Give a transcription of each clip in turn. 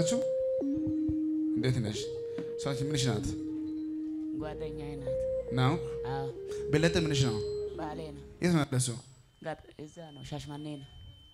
ትገናኛላችሁ? እንዴት ነሽ? ሰዎች ምንሽ ናት ጓደኛዬ ናት። ነው? አዎ በለጠ ምንሽ ነው? ባሌ ነው። የት ነው ያለሱ? ጋር እዛ ነው ሻሽማኔ ነው።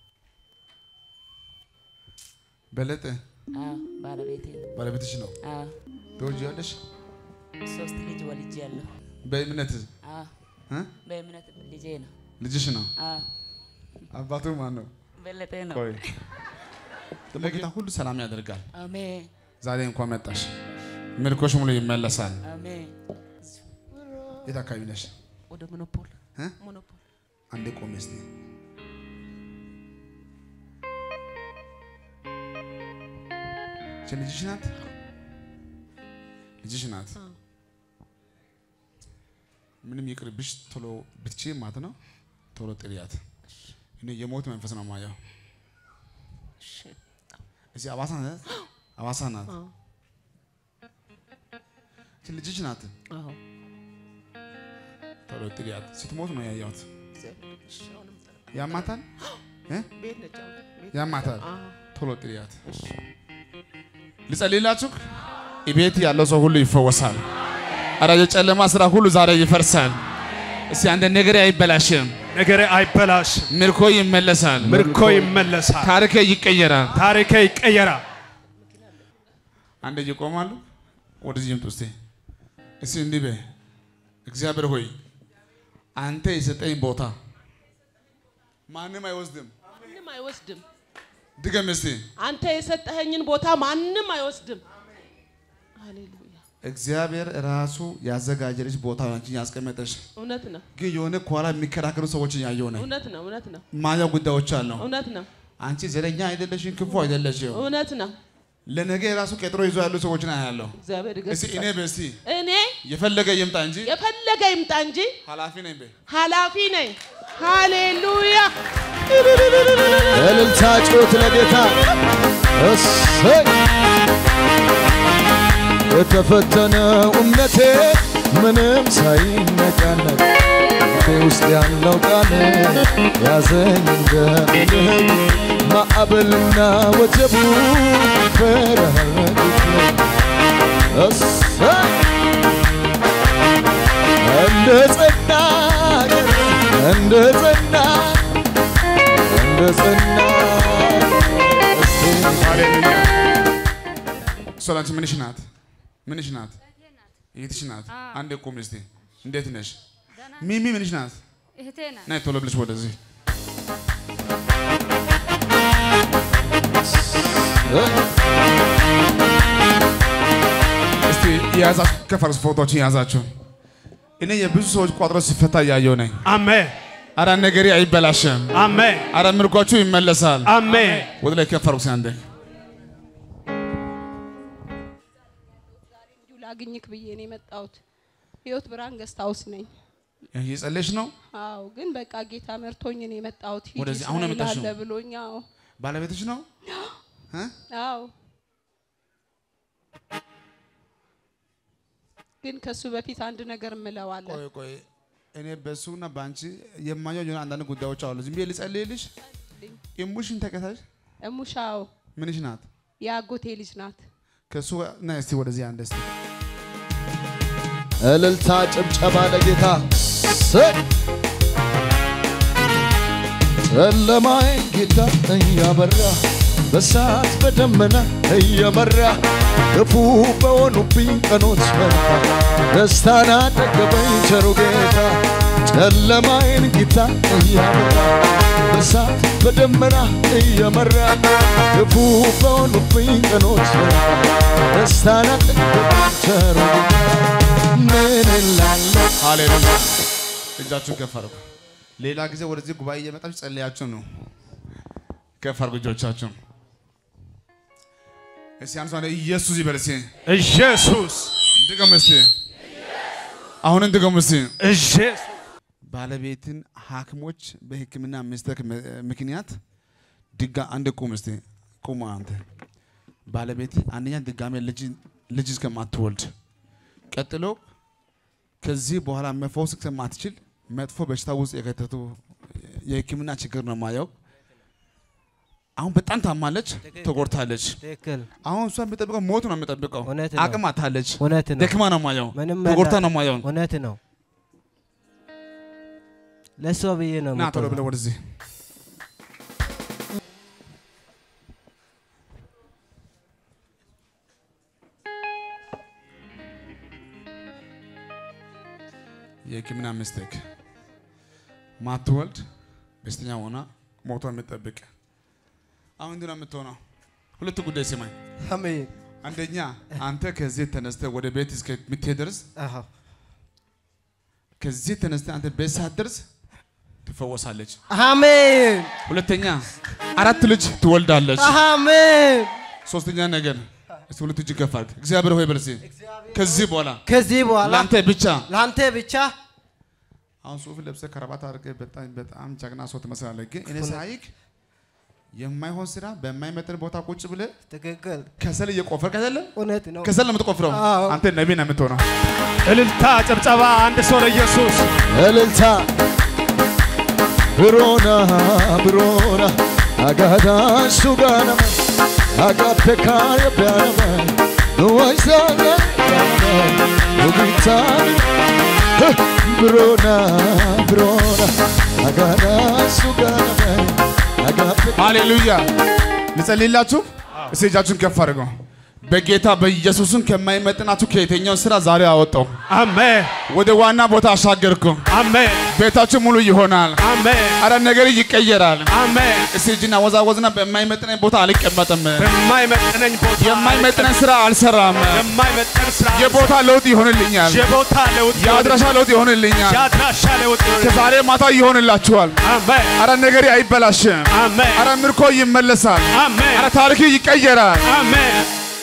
በለጠ አዎ ባለቤቴ ነው። ባለቤትሽ ነው። አዎ ትወልጂዋለሽ? ሶስት ልጅ ወልጄ ያለሁ። በእምነት አዎ እ? በእምነት ልጄ ነው። ልጅሽ ነው። አዎ አባቱ ማን ነው? በለጠ ነው። ቆይ ደግሞ ጌታ ሁሉ ሰላም ያደርጋል። አሜን ዛሬ እንኳን መጣሽ፣ ምልኮሽ ሙሉ ይመለሳል። አሜን። የት አካባቢ ነሽ? ወደ ሞኖፖል እ? ሞኖፖል አንዴ ቆሜ እስቲ እቺ ልጅሽ ናት? ልጅሽ ናት? ምንም ይቅርብሽ፣ ቶሎ ብትቺ ማለት ነው። ቶሎ ጥሪያት። እኔ የሞት መንፈስ ነው ማየው። እሺ እዚህ አዋሳ ናት? አዋሳ ናት? እቺ ልጅሽ ናት? አዎ ቶሎ ጥሪያት። ስትሞት ነው ያየሁት። እግዚአብሔር እሺ አሁንም ጥራ። ያማታል እ? ቤት ነች አሁን ቤት ያማታል። አዎ ቶሎ ጥሪያት። እሺ ልጸልይላችሁ። ቤት ያለው ሰው ሁሉ ይፈወሳል። አረ የጨለማ ስራ ሁሉ ዛሬ ይፈርሳል። እስቲ አንድ ነገር አይበላሽም፣ ነገሬ አይበላሽም፣ ምርኮ ይመለሳል፣ ምርኮ ይመለሳል፣ ታሪክ ይቀየራል። ታሪኬ ይቀየራል። አንድ ይቆማሉ። ወደዚህ ይምጡ እስቲ። እስቲ እንዲህ በይ፣ እግዚአብሔር ሆይ አንተ የሰጠኝ ቦታ ማንም አይወስድም። ማንም አይወስድም። ድገም እስቲ። አንተ የሰጠኸኝን ቦታ ማንም አይወስድም። ሃሌሉያ። እግዚአብሔር ራሱ ያዘጋጀልሽ ቦታ አንቺን ያስቀመጠሽ፣ እውነት ነው፣ ግን የሆነ ከኋላ የሚከራከሩ ሰዎችን ያየው ነኝ። እውነት ነው፣ እውነት ነው፣ ማየው ጉዳዮች አለው። እውነት ነው፣ አንቺ ዘረኛ አይደለሽም፣ ክፉ አይደለሽም። እውነት ነው። ለነገ የራሱ ቀጥሮ ይዞ ያሉ ሰዎችን አያለሁ። እግዚአብሔር እስቲ እኔ ይገስጻል። በስቲ እኔ የፈለገ ይምጣ እንጂ የፈለገ ይምጣ እንጂ ኃላፊ ነኝ በይ። ኃላፊ ነኝ። ሃሌሉያ። እልልታ ጩት ለጌታ እሰይ የተፈተነው እምነቴ ምንም ሳይነቃነቅ ልቤ ውስጥ ያለው ቃል ያዘኝ እንደ ልብ ማዕበልና ወጀቡ ፈራረቁት እሰይ እንደ ጸና እንደ ጸና እንደ ጸና ሃሌሉያ። እሷ ላንቺ ምንሽ ናት? ምንሽ ናት? እህትሽ ናት። አንዴ ቁም እስቲ። እንዴት ነሽ? ሚሚ ምንሽ ናት? እህቴ ናት። ነይ ቶሎ ብለሽ ወደዚህ። እስቲ የያዛችሁ ከፈረስ ፎቶዎችን የያዛችሁ እኔ የብዙ ሰዎች ቋጥሮ ሲፈታ እያየሁ ነኝ። አሜን፣ አረ ነገሬ አይበላሽም። አሜን፣ አረ ምርኳችሁ ይመለሳል። አሜን። ወደ ላይ ከፈርኩ ሲያንዴ እንዲሁ ላግኝክ ብዬ ነው የመጣሁት። ህይወት ብርሃን ገስት ሃውስ ነኝ። እየጸለይሽ ነው። አዎ ግን በቃ ጌታ መርቶኝ ነው የመጣሁት። ሂጂ ወደዚህ አሁን ነው እስራኤል የመጣሽው? አለ ብሎኝ። አዎ ባለቤትሽ ነው? እ? አዎ ግን ከሱ በፊት አንድ ነገር እምለው አለ። ቆይ ቆይ እኔ በሱና በአንቺ የማየው የሆነ አንዳንድ ጉዳዮች አሉ። ዝም ብዬ ልጸልይልሽ። እሙሽን ተከታሽ እሙሻው ምንሽ ናት? የአጎቴ ልጅ ናት። ከሱ ና እስቲ ወደዚህ አንድ እስቲ እልልታ ጭብጨባ ለጌታ እሰይ ጨለማዬን ጌታ እያበራ በሳት በደመና እየመራ ክፉ በሆኑብኝ ቀኖች መጣ ደስታን አጠገበኝ ቸሩ ጌታ ጨለማዬን ጌታ እያበራ በሳት በደመና እየመራ ክፉ በሆኑብኝ ቀኖች መጣ ደስታን አጠገበኝ ቸሩ ጌታ ምን እላለሁ ሃሌሉያ። እጃችሁን ከፍ አድርጉ። ሌላ ጊዜ ወደዚህ ጉባኤ እየመጣችሁ ጸልያችሁ ነው። ከፍ አድርጉ እጆቻችሁን። እስቲ አንድ ሰው አንዴ ኢየሱስ ይበል እስቲ። ኢየሱስ ድገም እስቲ። አሁንም ድገም እስቲ። ኢየሱስ ባለቤትን ሐኪሞች በሕክምና ሚስተክ ምክንያት ድጋ አንድ ቁም እስቲ ቁም። አንተ ባለቤት አንደኛ ድጋሜ ልጅ ልጅ እስከማትወልድ ቀጥሎ ከዚህ በኋላ መፈወስ እስከማትችል መጥፎ በሽታ ውስጥ የከተቱ የሕክምና ችግር ነው ማየው። አሁን በጣም ታማለች፣ ተጎድታለች። ትክክል አሁን እሷ የሚጠብቀው ሞት ነው የሚጠብቀው። እውነት ነው። አቅም አታለች፣ እውነት ነው። ደክማ ነው ማየው፣ ምንም ተጎድታ መላ- ነው ማየው። እውነት ነው። ለእሷ ብዬ ነው ና ቶሎ የምትሆነው። ብለህ ወደዚህ የሕክምና ሚስቴክ ማትወልድ በሽተኛ ሆና ሞቷ የምትጠብቅ አሁን እንዲህ ነው የምትሆነው። ሁለቱ ጉዳይ ስማኝ። አሜን። አንደኛ አንተ ከዚህ ተነስተህ ወደ ቤት እስከምትሄድ ድረስ አዎ ከዚህ ተነስተህ አንተ ቤት ሳትደርስ ትፈወሳለች። አሜን ሁለተኛ አራት ልጅ ትወልዳለች። አሜን። ሶስተኛ ነገር እስቲ ሁለት እጅ ከፍ አድርግ። እግዚአብሔር ሆይ በል እስቲ ከዚህ በኋላ ከዚህ በኋላ ለአንተ ብቻ ለአንተ ብቻ አሁን ሱፍ ለብሰህ ከረባት አድርገህ በጣም በጣም ጀግና ሰው ትመስላለህ። ግን እኔ ሳይክ የማይሆን ስራ በማይመጥን ቦታ ቁጭ ብለህ ትክክል ከሰል እየቆፈርክ አይደለም? እውነት ነው። ከሰል ነው የምትቆፍረው። አዎ። አንተ ነቢይ ነው የምትሆነው። እልልታ፣ ጭብጨባ፣ አንድ ሰው ለኢየሱስ እልልታ ብሮና ብሮና አጋዳ ሱጋነመ አጋፔካ የቢያነመ ወይዛነ ውጊታ ብሮና ብሮና አጋዳ ሱጋነመ አጋፔካ ሃሌሉያ። ልጸልይላችሁ። እስቲ እጃችሁን ከፍ አድርገው። በጌታ በኢየሱስም ከማይመጥናችሁ ከየትኛው ስራ ዛሬ አወጣው፣ አሜን፣ ወደ ዋና ቦታ አሻገርኩ። አሜን፣ ቤታችሁ ሙሉ ይሆናል። አሜን፣ አረ ነገር ይቀየራል። አሜን። እስቲ እጅና ወዛወዝና በማይመጥነኝ ቦታ አልቀመጥም፣ በማይመጥነኝ ቦታ የማይመጥነኝ ስራ አልሰራም። የማይመጥን ስራ የቦታ ለውጥ ይሆንልኛል። የቦታ ለውጥ የአድራሻ ለውጥ ይሆንልኛል። የአድራሻ ለውጥ ከዛሬ ማታ ይሆንላችኋል። አሜን፣ አረ ነገር አይበላሽም። አሜን፣ አረ ምርኮ ይመለሳል። አሜን፣ አረ ታሪክ ይቀየራል። አሜን።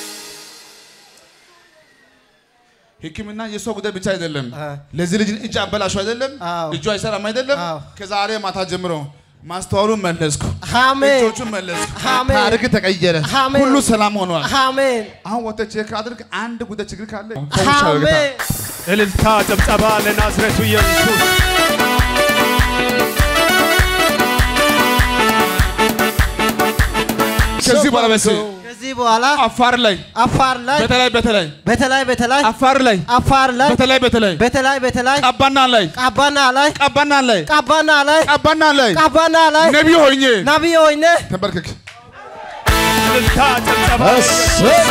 ሕክምና የሰው ጉዳይ ብቻ አይደለም። አ። ለዚህ ልጅ እጅ አበላሹ አይደለም፣ አዎ። እጁ አይሰራም አይደለም። አዎ። ከዛሬ ማታ ጀምሮ ማስተዋሉን መለስኩ፣ አሜን እጆቹን መለስኩ፣ አሜን። ታሪክ ተቀየረ፣ አሜን። ሁሉ ሰላም ሆኗል። አሜን አሁን ወጥተህ ቼክ አድርግ። አንድ ጉዳይ ችግር ካለ ፈውሻለሁ ጌታ። አሜን እልልታ፣ ጭብጨባ ለናዝሬቱ ኢየሱስ። ከዚህ በኋላ በስ ከዚህ በኋላ አፋር ላይ አፋር ላይ በተለይ በተለይ በተለይ በተለይ አፋር ላይ አፋር ላይ በተለይ በተለይ በተለይ በተለይ ቀባና ላይ ቃባና ላይ ቀባና ላይ ቃባና ላይ ቀባና ላይ ቃባና ላይ ነቢይ ሆኜ ነቢይ ሆይነ ተንበርክክ። እልልታ፣ ጭብጨባ እሰይ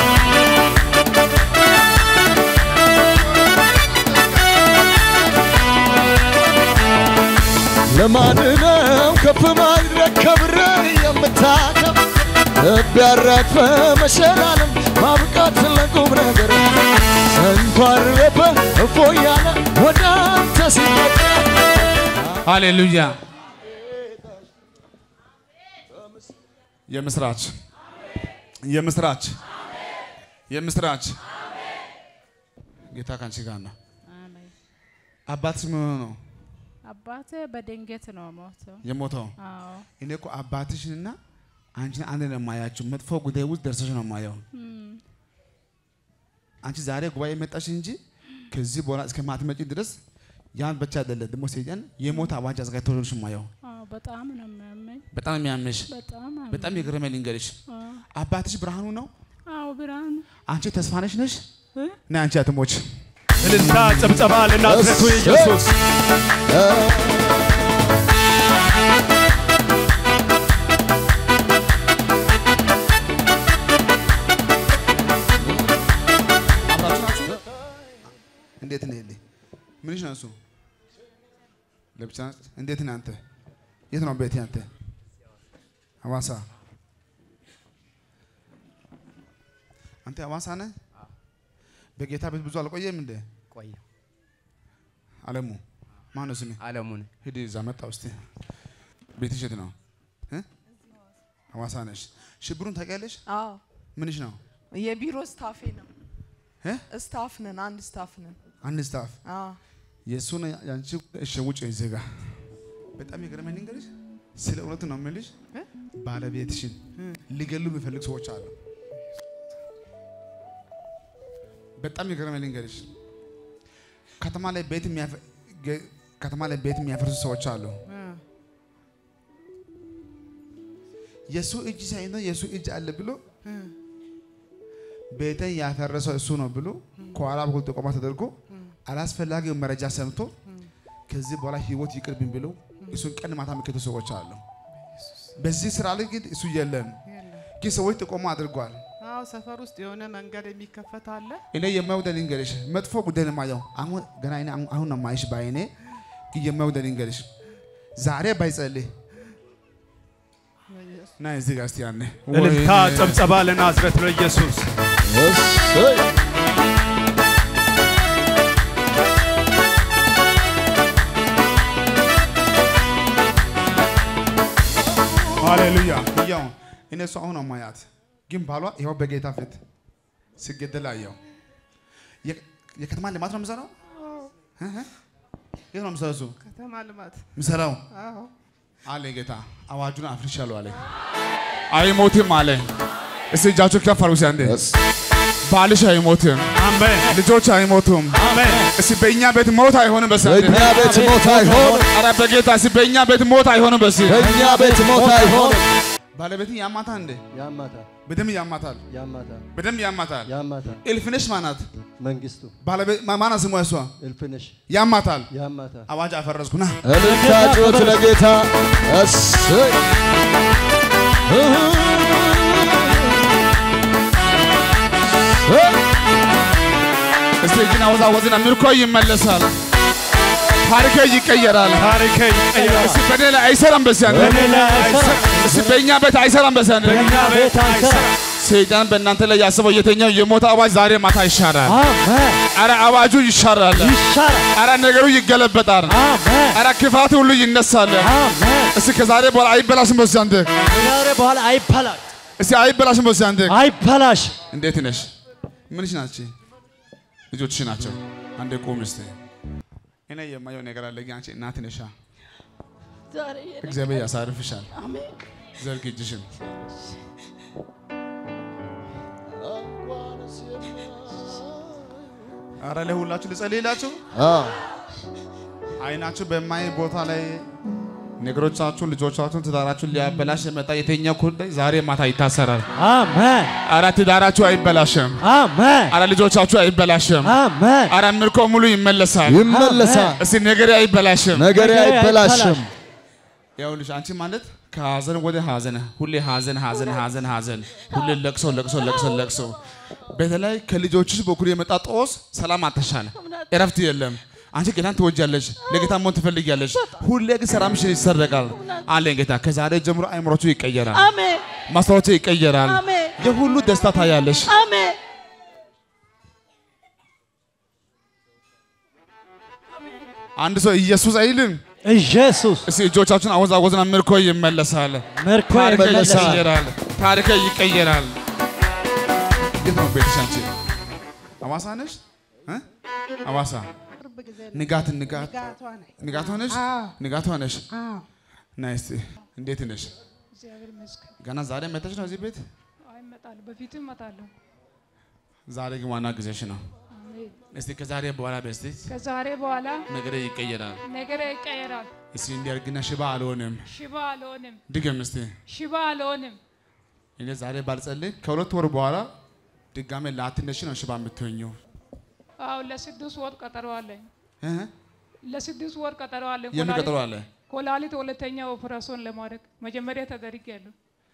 ለማንነው ከፍ ማድረግ ከብረ የምታከብ ልብ ያራግፈ መሸላለም ማብቃት ለቁም ነገር እንኳን ረበ እፎ ያለ ወደ አንተ ሲመጣ ሃሌሉያ። የምስራች የምስራች የምስራች ጌታ ካንቺ ጋር ነው። አባትሽ ምን ሆኖ ነው አባቴ በድንገት ነው ሞተው። የሞተው? አዎ እኔ እኮ አባትሽንና አንቺን አንድ ነው የማያችሁ። መጥፎ ጉዳይ ውስጥ ደርሰሽ ነው የማየው። አንቺ ዛሬ ጉባኤ መጣሽ እንጂ ከዚህ በኋላ እስከ ማትመጪ ድረስ ያን ብቻ አይደለም ደግሞ ሰይጣን የሞት አዋጅ አዘጋጅቶልሽ የማየው። አዎ በጣም ነው የሚያመኝ። በጣም የሚያምሽ በጣም አመኝ። በጣም የገረመኝ ልንገርሽ፣ አዎ አባትሽ ብርሃኑ ነው፣ አዎ ብርሃኑ አንቺ ተስፋነሽ ነሽ እ? እና አንቺ አትሞች። እልልታ፣ ጭብጨባ ለናዝሬቱ ኢየሱስ። አብራችሁ ናችሁ? እንዴት ነህ? ልኝ ምንሽ ነው እሱ? ለብቻ እንዴት ነህ አንተ? የት ነው ቤት አንተ? ሐዋሳ። አንተ ሐዋሳ ነህ? በጌታ ቤት ብዙ አልቆየም እንደ ቆየ አለሙ ማን ነው ስሜ? አለሙን ሂድ እዛ መጣ ውስጥ ቤትሽ የት ነው? እ? ሐዋሳ ነሽ። ሽብሩን ታውቂያለሽ? አዎ ምንሽ ነው? የቢሮ ስታፌ ነው። እ? ስታፍ ነን፣ አንድ ስታፍ ነን። አንድ ስታፍ አዎ የእሱን ያንቺ እሺ ውጭ እዚህ ጋር በጣም የገረመኝ ልንገርሽ፣ ስለ እውነት ነው የምልሽ። እ? ባለቤትሽን ሊገሉ የሚፈልግ ሰዎች አሉ። በጣም የገረመኝ ልንገርሽ፣ ከተማ ላይ ቤት የሚያፈ- ገ- ከተማ ላይ ቤት የሚያፈርሱ ሰዎች አሉ። እ። የእሱ እጅ ሳይሆን የእሱ እጅ አለ ብሎ ቤተን ያፈረሰው እሱ ነው ብሎ ከኋላ በኩል ጥቆማ ተደርጎ አላስፈላጊው መረጃ ሰምቶ ከዚህ በኋላ ህይወት ይቅርብኝ ብሎ እሱን ቀን ማታ የሚከቱ ሰዎች አሉ። በዚህ ስራ ላይ ግን እሱ የለም፣ ግን ሰዎች ጥቆማ አድርጓል። አዎ ሰፈር ውስጥ የሆነ መንገድ የሚከፈት አለ። እኔ የማየው ልንገርሽ፣ መጥፎ ጉዳይ ነው የማየው። አሁን ገና እኔ አሁን- አሁን ነው የማይሽ በዓይኔ ግን የማየው ልንገርሽ፣ ዛሬ ባይጸልይ ና እዚህ ጋር እስቲ ያኔ እልልታ ጨብጨባ ለናዝሬቱ ለኢየሱስ እሰይ ሃሌሉያ ያው እኔ እሱ አሁን ነው የማያት፣ ግን ባሏ ይኸው በጌታ ፊት ሲገደል አየው። የ- የከተማ ልማት ነው የምሰራው። እህ? የት ነው የምሰራው? እሱ ከተማ ልማት የምሰራው አዎ አለ ጌታ። አዋጁን አፍርሻለሁ አለ። አይሞትም አለ። እስቲ እጃችሁ ከፍ አድርጉ። እስቲ አንዴ ባልሽ አይሞትም፣ አሜን ልጆች አይሞቱም። አሜን እስቲ በእኛ ቤት ሞት አይሆንም። በስ በእኛ ቤት ሞት አይሆንም፣ ኧረ በጌታ እስቲ በእኛ ቤት ሞት አይሆንም። በስ በእኛ ቤት ሞት አይሆንም። ባለቤትን ያማታል እንዴ? ያማታል በደንብ ያማታል፣ ያማታል በደንብ ያማታል። ያማታል እልፍነሽ ማናት? መንግስቱ ባለቤት ማ- ማናት ስሟ? እሷ እልፍነሽ ያማታል። ያማታል አዋጅ አፈረስኩ ና እልልታ ጩኸት ለጌታ እሰይ እስቲ እጅን አወዛወዝና ምርኮ ይመለሳል፣ ታሪክ ይቀየራል። ታሪኬ ይቀየራል እስቲ በኔ ላይ አይሰራም። በስ ያንተ በእኔ ላይ አይሰራም እስቲ በእኛ ቤት አይሰራም። በስ ያንተ በእኛ ቤት አይሰራም ሰይጣን በእናንተ ላይ ያስበው የተኛው የሞት አዋጅ ዛሬ ማታ ይሻራል። አሜን አረ አዋጁ ይሻራል። ይሻላል አረ ነገሩ ይገለበጣል። አሜን አረ ክፋት ሁሉ ይነሳል። አሜን እስቲ ከዛሬ በኋላ አይበላሽም። በስ ያንተ ከዛሬ በኋላ አይበላሽ እስቲ አይበላሽም። በስ ያንተ አይበላሽ እንዴት ነሽ? ምንሽ ናቸው? ልጆችሽ ናቸው። አንዴ ቁም እስቲ። እኔ የማየው ነገር አለ። ግን አንቺ እናት ነሻ። ዛሬ እግዚአብሔር ያሳርፍሻል። አሜን ዘርግ እጅሽን። አረ ለሁላችሁ ልጸልይላችሁ። አይናችሁ በማይ ቦታ ላይ ነገሮቻችሁን፣ ልጆቻችሁን፣ ትዳራችሁን ሊያበላሽ የመጣ የተኛው ጉዳይ ዛሬ ማታ ይታሰራል። አሜን አረ ትዳራችሁ አይበላሽም። አሜን አረ ልጆቻችሁ አይበላሽም። አሜን አረ ምርኮ ሙሉ ይመለሳል። ይመለሳል እስቲ ነገሬ አይበላሽም። ነገሬ አይበላሽም ይኸውልሽ አንቺ ማለት ከሀዘን ወደ ሀዘን ሁሌ ሀዘን ሀዘን ሀዘን ሀዘን ሁሌ ለቅሶ ለቅሶ ለቅሶ ለቅሶ። በተለይ ከልጆችሽ በኩል የመጣ ጦስ ሰላም አተሻለ፣ እረፍት የለም። አንቺ ጌታን ትወጃለሽ፣ ለጌታ መሆን ትፈልጊያለሽ። ሁሌ ግን ሰላምሽ ይሰረቃል አለኝ ጌታ። ከዛሬ ጀምሮ አይምሮቹ ይቀየራል፣ አሜን ማስታወቻ ይቀየራል፣ አሜን የሁሉ ደስታ ታያለሽ። አሜን አንድ ሰው ኢየሱስ አይልም። ኢየሱስ እስቲ እጆቻችሁን አወዛወዝና ምርኮ ይመለሳል፣ ምርኮ ታሪክ ይመለሳል ይቀየራል፣ ታሪክ ይቀየራል። የት ነው ቤትሽ አንቺ? ሐዋሳ ነሽ? እ? ሐዋሳ ቅርብ ጊዜ ንጋት ንጋት ጋቷ ነኝ። ንጋቷ ነሽ? አዎ ንጋቷ ነሽ? አዎ ነይ እስቲ እንዴት ነሽ? እግዚአብሔር ይመስገን። ገና ዛሬ መተሽ ነው እዚህ ቤት? አይ እመጣለሁ፣ በፊትም እመጣለሁ። ዛሬ ግን ዋና ጊዜሽ ነው። አሜን። እስቲ ከዛሬ በኋላ በስቲ ከዛሬ በኋላ ነገሬ ይቀየራል። ነገሬ ይቀየራል። እስቲ እንዲያርግና ሽባ አልሆንም። ሽባ አልሆንም፣ ድገም እስቲ። ሽባ አልሆንም። እኔ ዛሬ ባልጸልይ ከሁለት ወር በኋላ ድጋሜ ላትነሽ ነው ሽባ የምትሆኚው። አዎ ለስድስት ወር ቀጠሮ አለኝ። እ? ለስድስት ወር ቀጠሮ አለኝ። የምን ኮላሊት- ቀጠሮ አለ? ኮላሊት ሁለተኛ ኦፕራሶን ለማድረግ መጀመሪያ ተደርጌያለሁ።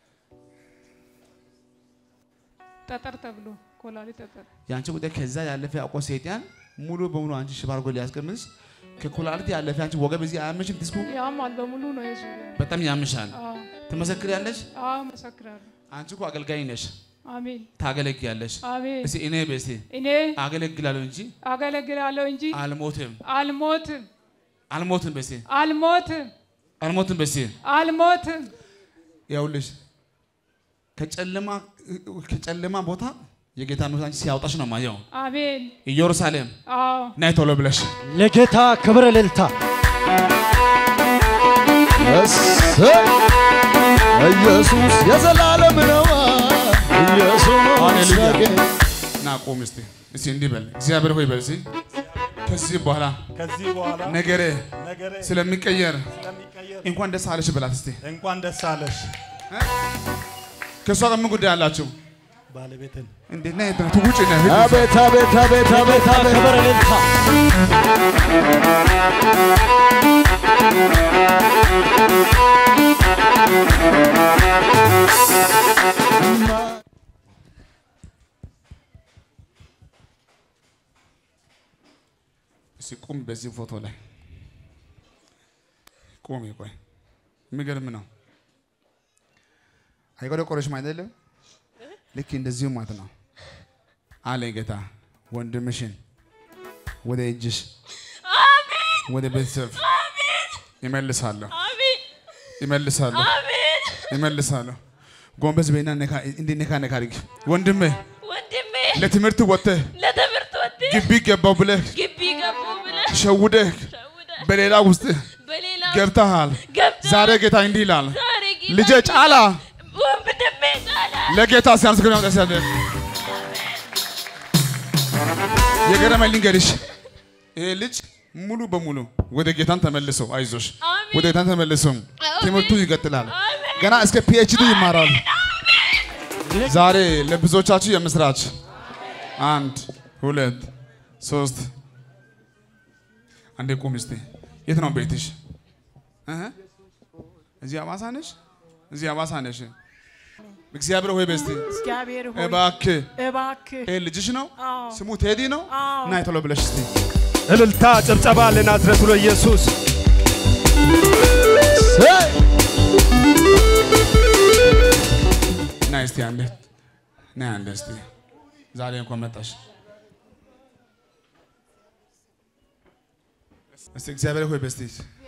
ጠጠር ተብሎ ኮላሊት ጠጠር የአንቺ ጉዳይ ከዛ ያለፈ አውቆ ሰይጣን ሙሉ በሙሉ አንቺ ሽባ አድርጎ ሊያስቀምስ ከኩላሊት ያለፈ አንቺ ወገብ እዚህ አያምሽም። ዲስኩ ያማል፣ በሙሉ ነው የዙሪያ። በጣም ያምሻል። አዎ ትመሰክሪያለሽ። አዎ፣ መሰክራለሁ። አንቺ እኮ አገልጋይ ነሽ፣ አሜን ታገለግያለሽ። አሜን። እስቲ እኔ በስቲ እኔ አገለግላለሁ እንጂ አገለግላለሁ እንጂ አልሞትም፣ አልሞትም፣ አልሞትም። በስቲ አልሞትም፣ አልሞትም። በስቲ አልሞትም። ይኸውልሽ ከጨለማ ከጨለማ ቦታ የጌታ መንፈስ አንቺ ሲያወጣሽ ነው ማየው። አሜን። ኢየሩሳሌም አዎ ናይ ቶሎ ብለሽ ለጌታ ክብር እልልታ እሰይ ኢየሱስ የዘላለም ነው ኢየሱስ ሃሌሉያ። ጌታ ና ቆም እስቲ እስቲ እንዲህ በል እግዚአብሔር ሆይ በል እስቲ ከዚህ በኋላ ከዚህ በኋላ ነገሬ ነገሬ ስለሚቀየር ስለሚቀየር እንኳን ደስ አለሽ በላት እስቲ እንኳን ደስ አለሽ። ከእሷ ጋር ምን ጉዳይ አላችሁ? ባለቤትን እንዴት ነህ? ትውጭ ነህ? ሂድ። አቤት አቤት አቤት አቤት ጌታ አቤት ክብር እልልታ እስኪ ቁም በዚህ ፎቶ ላይ ቁም። ቆይ የሚገርም ነው። አይቆረቆረሽም አይደለም? ልክ እንደዚሁ ማለት ነው አለ ጌታ። ወንድምሽን ወደ እጅሽ ወደ ቤተሰብ ይመልሳለሁ ይመልሳለሁ ይመልሳለሁ። ጎንበስ በይና ነካ እንዲህ ነካ ነካ አድርጊ። ወንድሜ ወንድሜ ለትምህርት ወጥተህ ለትምህርት ወጥተህ ግቢ ገባው ብለህ ግቢ ገቡ ብለህ ሸውደህ ሸውደህ በሌላ ውስጥ በሌላ ገብተሃል። ገብተሃል። ዛሬ ጌታ እንዲህ ይላል፣ ዛሬ ጌታ ልጄ ጫላ ወንድሜ ጫላ ለጌታ ሲያመሰግን ያውጣ ያለ የገረመኝ ልንገርሽ፣ ይሄ ልጅ ሙሉ በሙሉ ወደ ጌታን ተመልሶ አይዞሽ፣ አሜን። ወደ ጌታን ተመልሶ አሜን። ትምህርቱ ይቀጥላል። አሜን። ገና እስከ ፒኤችዲ ይማራል። ዛሬ ለብዙዎቻችሁ የምስራች አንድ ሁለት ሶስት አንዴ ቁም እስቲ። የት ነው ቤትሽ? እህ? እዚህ አዋሳ ነሽ? እዚህ አዋሳ ነሽ? እግዚአብሔር ሆይ በስቲ እግዚአብሔር ሆይ እባክህ እባክህ ይሄ ልጅሽ ነው? አዎ ስሙ ቴዲ ነው? አዎ ና ቶሎ ብለሽ እስቲ እልልታ ጭብጨባ ለናዝረቱ ለኢየሱስ ሰይ ና እስቲ አንዴ ና አንዴ እስቲ ዛሬ እንኳን መጣሽ። እስቲ እግዚአብሔር ሆይ በስቲ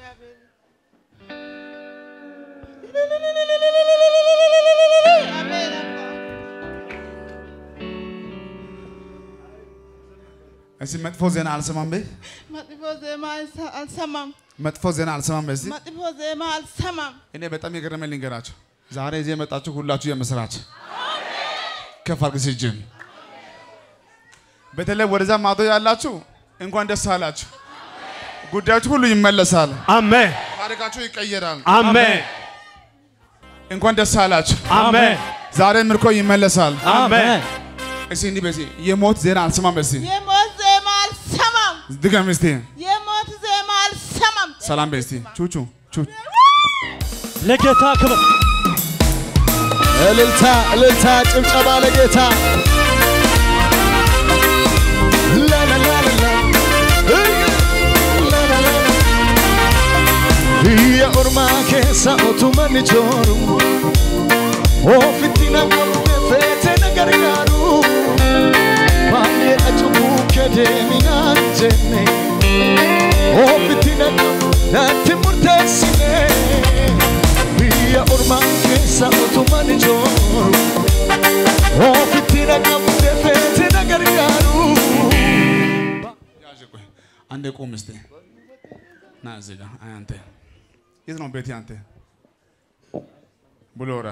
እስቲ መጥፎ ዜና አልሰማም በይ። መጥፎ ዜማ አልሰ- አልሰማም። መጥፎ ዜና አልሰማም በይ። እስቲ መጥፎ ዜማ አልሰማም። እኔ በጣም የገረመኝ ልንገራችሁ። ዛሬ እዚህ የመጣችሁ ሁላችሁ የምስራች ከፍ አድርግ እስኪ እጅን። በተለይ ወደዛ ማዶ ያላችሁ እንኳን ደስ አላችሁ። ጉዳያችሁ ሁሉ ይመለሳል። አሜን ታሪካችሁ ይቀየራል። አሜን እንኳን ደስ አላችሁ። አሜን ዛሬ ምርኮ ይመለሳል። አሜን እስቲ እንዲህ በሲ የሞት ዜና አልሰማም። በሲ የሞት ዜማ አልሰማም። ድገም እስቲ የሞት ዜማ አልሰማም። ሰላም በስቲ ቹቹ ቹ ለጌታ ክብር እልልታ እልልታ ጭብጨባ ለጌታ ላላላላ ላላላላ Biyya ormaa keessa otumanni jooru ofitti namoonni feete na gargaaru baay'eedha cubbuu kee deeminaan jenne ofitti natti murteessine biyya ormaa keessa otumanni jooru ofitti namoonni feete na gargaaru. ያዥ ቆይ አንዴ ቁም እስቲ ና እዚህ ጋር አይ አንተ የት ነው ቤቴ አንተ ቡሎራ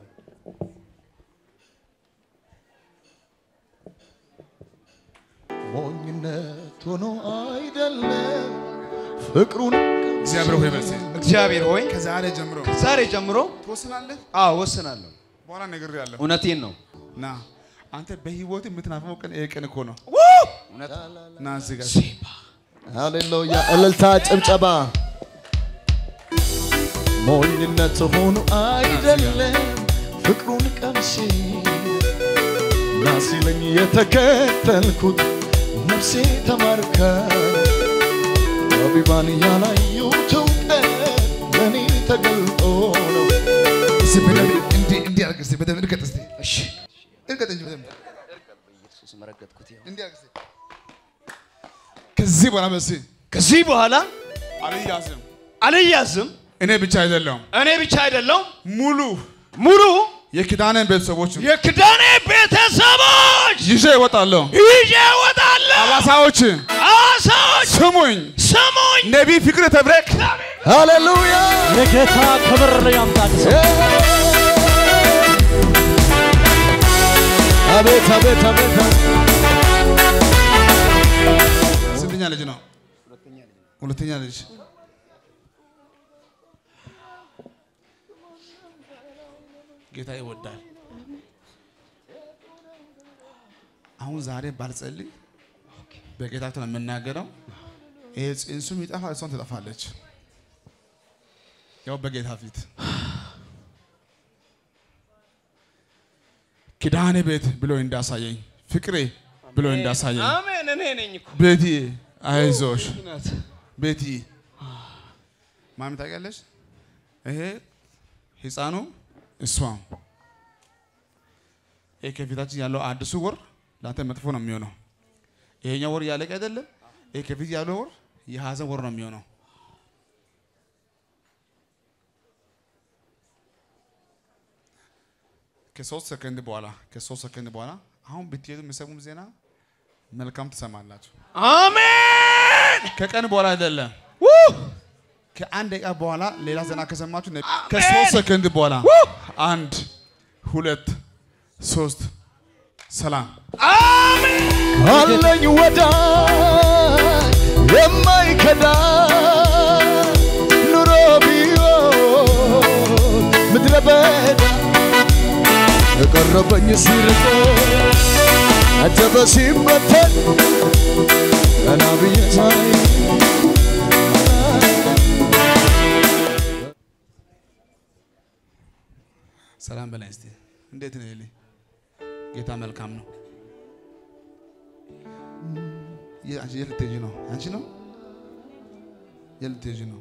ሞኝነት ሆኖ አይደለም ፍቅሩን እግዚአብሔር ሆይ በርሲ እግዚአብሔር ሆይ ከዛሬ ጀምሮ ዛሬ ጀምሮ ትወስናለህ አዎ ወስናለሁ። በኋላ ነግሬሃለሁ እውነቴን ነው። ና አንተ በህይወት የምትናፍቀው ቀን ይሄ ቀን እኮ ነው ና እዚህ ጋር ሃሌሉያ እልልታ ጭብጨባ ሞኝነት ሆኖ አይደለም ፍቅሩን ቀምሼ ናሲለኝ የተከተልኩት ነፍሴ ተማርካ ጠቢባን ያላዩት እውቀት ለእኔ ተገልጦ ነው እስቲ በደንብ እንዲህ እንዲህ አድርግ እስቲ በደንብ እርገጥ እስቲ እሺ እርገጥ እንጂ በደንብ ኢየሱስ መረገጥኩት። ይኸው። እንዲህ አድርግ እስቲ ከዚህ በኋላ በሲ ከዚህ በኋላ አልያዝም አልያዝም። እኔ ብቻ አይደለሁም እኔ ብቻ አይደለሁም ሙሉ ሙሉ የኪዳንን ቤተሰቦች የክዳኔ ቤተሰቦች ይዤ እወጣለሁ ይዤ እወጣለሁ። አባሳዎች አዋሳዎች ስሙኝ ስሙኝ። ነቢይ ፍቅር ተብረክ ሃሌሉያ የጌታ ክብር ያምጣል አቤት አቤት አቤት ስንተኛ ልጅ ነው ሁለተኛ ልጅ ጌታ ይወዳል። አሁን ዛሬ ባልጸልይ በጌታ ፊት ነው የምናገረው። ይሄ ጽንሱም ይጠፋ፣ እሷም ትጠፋለች። ያው በጌታ ፊት ኪዳኔ ቤት ብሎ እንዳሳየኝ ፍቅሬ ብሎ እንዳሳየኝ አሜን። እኔ ነኝ እኮ ቤቲ አይዞሽ ቤቲ ማሚ ታውቂያለሽ? ይሄ ህፃኑ እሷም ይሄ ከፊታችን ያለው አዲሱ ወር ለአንተ መጥፎ ነው የሚሆነው። ይሄኛው ወር እያለቀ አይደለም። ይሄ ከፊት ያለው ወር የሀዘን ወር ነው የሚሆነው። ከሶስት ሰከንድ በኋላ ከሶስት ሰከንድ በኋላ አሁን ብትሄዱ የሚሰሙም ዜና መልካም ትሰማላችሁ። አሜን። ከቀን በኋላ አይደለም ከአንድ ደቂቃ በኋላ ሌላ ዜና ከሰማችሁ ነ- ከሶስት ሰከንድ በኋላ አንድ ሁለት ሶስት ሰላም አለኝ ወዳጅ የማይከዳ ኑሮ ቢሆን ምድረ በዳ የቀረበኝ ሲርቆ አጀበ ሲበተን ቀና ብዬ ሳይ ሰላም በላይ እስቲ እንዴት ነው ይልኝ ጌታ መልካም ነው የ- አንቺ የት ልትሄጂ ነው አንቺ ነው የት ልትሄጂ ነው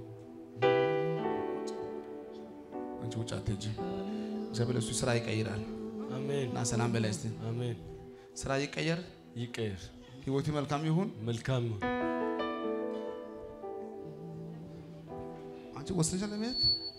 አንቺ ውጭ አትሄጂም እግዚአብሔር እሱ ስራ ይቀይራል አሜን እና ሰላም በላይ እስቲ አሜን። ስራ ይቀየር ይቀየር፣ ህይወቱ መልካም ይሁን መልካም ይሁን። አንቺ ወስነሻል ለመሄድ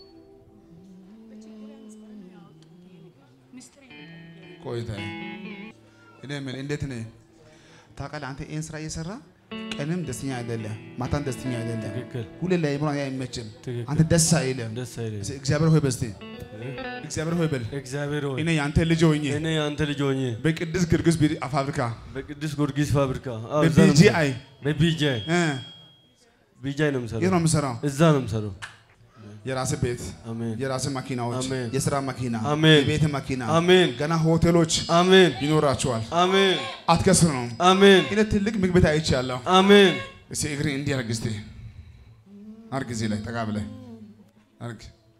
ቆይታ እኔ የምልህ እንዴት ነህ ታውቃለህ አንተ ይህን ስራ እየሰራ ቀንም ደስተኛ አይደለም ማታም ደስተኛ አይደለም ትክክል ሁሌ ላይ ብሮ አይመችም ትክክል። አንተ ደስ አይልም ደስ አይልም። እግዚአብሔር ሆይ በስቲ እግዚአብሔር ሆይ በል እግዚአብሔር ሆይ እኔ የአንተ ልጅ ሆኜ እኔ የአንተ ልጅ ሆኜ በቅዱስ ጊዮርጊስ ቢሪ ፋብሪካ በቅዱስ ጊዮርጊስ ፋብሪካ አዎ፣ እዛ ነው በቢጂአይ የምሰራው። በቢጂአይ እ ቢጂአይ ነው የት የምሰራው። ነው የምሰራው እዛ ነው የምሰራው። የራስህ ቤት አሜን የራስህ መኪናዎች አሜን። የስራ መኪና አሜን። የቤት መኪና አሜን ገና ሆቴሎች አሜን ይኖራቸዋል አሜን አትከስር ነው አሜን እኔ ትልቅ ምግብ ቤት አይቻለሁ አሜን እስቲ እግሬ እንዲህ አድርግ እስቲ አድርግ እዚህ ላይ ጠጋ ብለህ አድርግ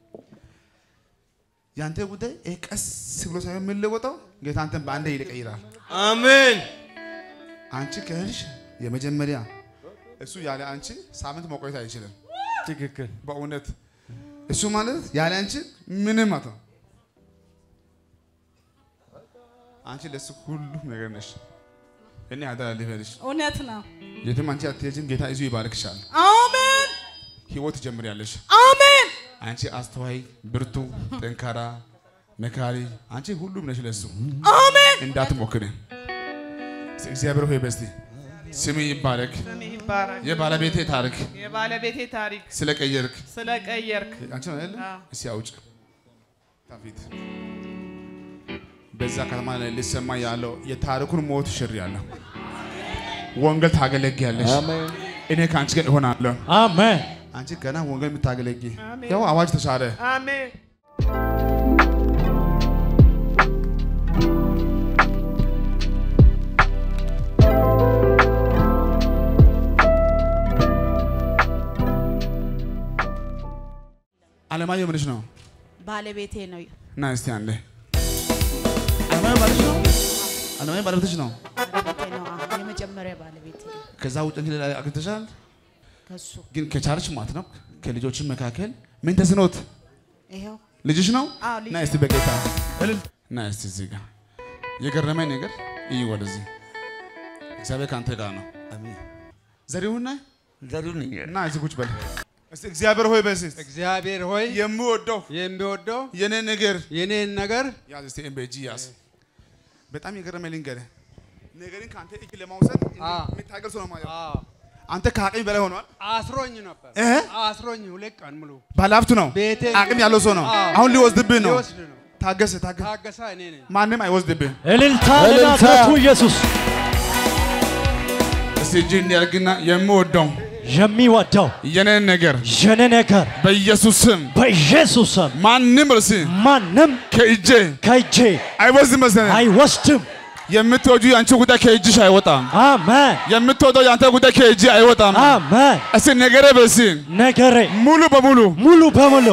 ያንተ ጉዳይ ይሄ ቀስ ብሎ ሳይሆን የሚለወጠው ጌታ አንተን በአንዴ ይቀይራል አሜን አንቺ ከሄድሽ የመጀመሪያ እሱ ያለ አንቺ ሳምንት መቆየት አይችልም ትክክል በእውነት እሱ ማለት ያለ አንቺ ምንም አቶ አንቺ ለሱ ሁሉም ነገር ነሽ እኔ አደራ ልበልሽ እውነት ነው። የትም አንቺ አትሄጂም ጌታ ይዞ ይባርክሻል አሜን ህይወት ትጀምሪያለሽ አሜን አንቺ አስተዋይ ብርቱ ጠንካራ መካሪ አንቺ ሁሉም ነሽ ለሱ አሜን እንዳትሞክሪ እስቲ እግዚአብሔር ሆይ በስቲ ስም ይባረክ ስም ይባረክ። የባለቤቴ ታሪክ የባለቤቴ ታሪክ ስለቀየርክ ስለቀየርክ አንቺ ነው አይደል አዎ። እስቲ አውጭ ታፊት በዛ ከተማ ላይ ሊሰማ ያለው የታሪኩን ሞት ሽር ያለው ወንጌል ታገለግያለሽ እኔ ከአንቺ ጋር እሆናለሁ አሜን አንቺ ገና ወንጌል የምታገለጊ አሜን። ያው አዋጅ ተሻረ አሜን አለማየሁ ምንሽ ነው ባለቤቴ ነው። ና እስቲ አንዴ አለማየሁ ባለሽ ነው አለማየሁ ባለቤትሽ ነው ባለቤቴ ነው። አዎ፣ የመጀመሪያ ባለቤቴ ነው። ከዛ ውጭ እንግዲህ ላይ አግኝተሻል ከሱ ግን ከቻልሽ ማለት ነው ከልጆች መካከል ምን ተስኖት ይኸው ልጅሽ ነው አዎ፣ ልጄ ና እስቲ በጌታ ና እስቲ እዚህ ጋር የገረመኝ ነገር ይህ ወደዚህ እግዚአብሔር ከአንተ ጋር ነው ዘሪሁን ነህ ዘሩን እና እዚህ ቁጭ በል እስቲ እግዚአብሔር ሆይ በስ እግዚአብሔር ሆይ የምወደው የሚወደው የኔ ነገር የኔን ነገር ያዝ እስቲ ኤም በእጅ ያዝ በጣም የገረመኝ ልንገርህ ነገርን ከአንተ እጅ ለማውሰድ የሚታገል ሰው ነው ማለት ነው። አንተ ከአቅም በላይ ሆኗል አስሮኝ ነበር እ? አስሮኝ ሁለት ቀን ሙሉ ባለሀብት ነው ቤቴ አቅም ያለው ሰው ነው አዎ። አሁን ሊወስድብህ ነው ሊወስድ ነው። ታገስ ታገስ ታገሳ እኔ ነኝ ማንም አይወስድብህ እልልታ ለናዝሬቱ ኢየሱስ እስቲ እጅ እንዲያርግና የምወደው የሚወደው የኔን ነገር የኔ ነገር በኢየሱስ ስም በኢየሱስ ስም ማንም እርሲ ማንም ከእጄ ከእጄ አይወስድም መሰለኝ። አይወስድም። የምትወጁ የአንቺ ጉዳይ ከእጅሽ አይወጣም። አሜን የምትወደው የአንተ ጉዳይ ከእጅ አይወጣም። አሜን። እስቲ ነገሬ በሲ ነገሬ ሙሉ በሙሉ ሙሉ በሙሉ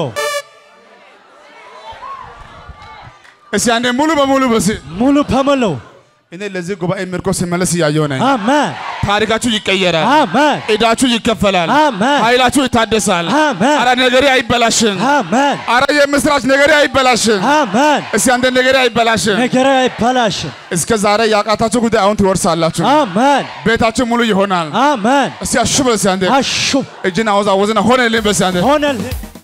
እስቲ አንዴ ሙሉ በሙሉ በሲ ሙሉ በሙሉ እኔ ለዚህ ጉባኤ ምርኮ ሲመለስ እያየሁ ነኝ። አሜን ታሪካችሁ ይቀየራል። አሜን ዕዳችሁ ይከፈላል። አሜን ኃይላችሁ ይታደሳል። አሜን አረ ነገሬ አይበላሽም። አሜን አረ የምስራች ነገሬ አይበላሽም። አሜን። እስቲ አንተ ነገሬ አይበላሽም። ነገሬ አይበላሽም። እስከ ዛሬ ያቃታችሁ ጉዳይ አሁን ትወርሳላችሁ። አሜን ቤታችሁ ሙሉ ይሆናል። አሜን። እስቲ አሹ በሲ አንዴ አሹ እጅን አወዛወዝና ሆነልኝ በሲ አንዴ ሆነልህ